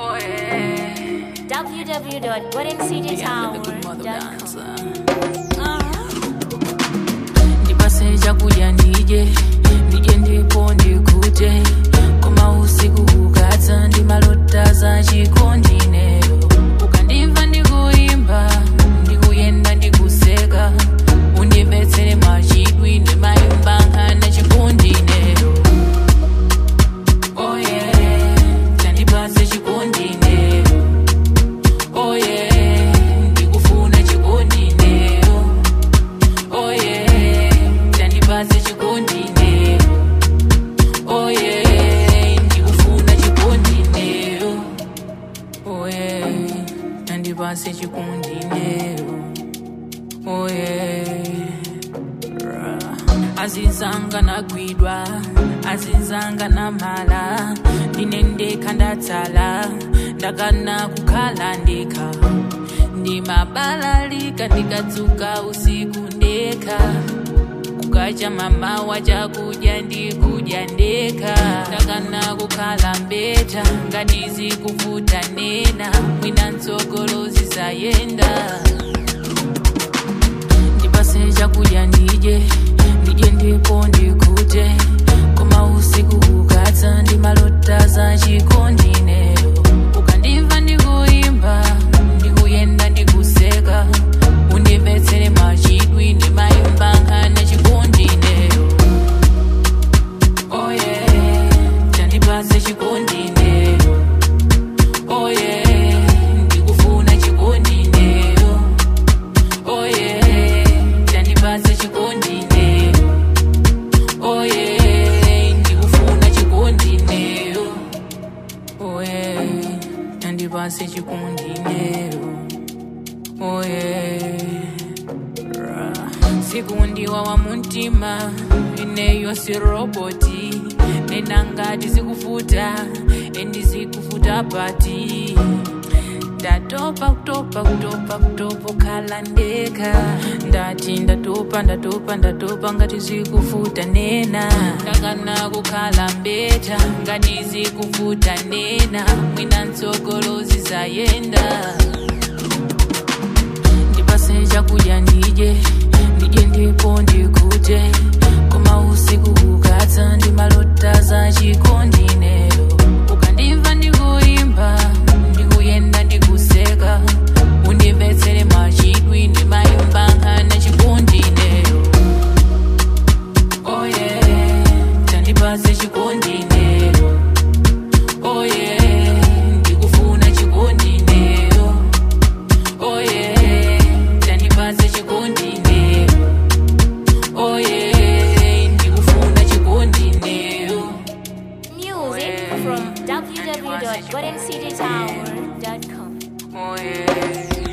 Oh yeah. www.goldencitytower.com. ndipase chakudya ndidye ndidye ndipo ndikute koma usiku ukadza ndimalota za chikondinero ukandimva ndikuyimba ndikuyenda ndikuseka undimvetsere machidwi ndimayimba nkhana chikondinero oye tandipase chikondinero oye ndikufuna chikondinero oye tandipase chikondinero oye ndikufuna chikondinero oye tandipase chikondinero oye azinzanga nagwidwa azinzanga namala ndine ndekha ndatsala ndakana kukhala ndekha ndimabalalika ndikadzuka usiku ndekha kukacha mamawa chakudya ndikudya ndekha ndakana kukhala mbeta ngati kuvuta nena mwina mtsogolozi zayenda ndipase chakudya ndidye ndidye ndipo ndikute koma usiku ukadza ndimalota za chikondinero ukandimva ndikuyimba ndikuyenda ndikuseka undimvetsere machidwi ndimayimba nkhana chikondinero oye tandipase chikondinero oye ndikufuna chikondinero oye tandipase chikondinero oye ndikufuna chikondinero oye tandipase chikondinero oye ra. sikundiwa wa muntima ineyo si roboti nena ngati zikufuta endi zikufuta pati ndatopa kutopa kutopa kutopa khala ndekha ndati ndatopa ndatopa ndatopa ngati zikufuta nena ndakana kukhala mbeta ngati zikufuta nena mwina mtsogolozi zayenda ndipase chakudya ndidye ndidye ndipo ndikute koma usiku ukadza ndimalota za chikondinero ukandimva ndikuyimba ndikuyenda ndikuseka undimvetsere machidwi ndimayimba nkhana chikondinero oye tandipase chikondinero oye ndikufuna chikondinero oye tandipase chikondinero oye ndikufuna chikondinero Music from www.goldencitytower.com. oye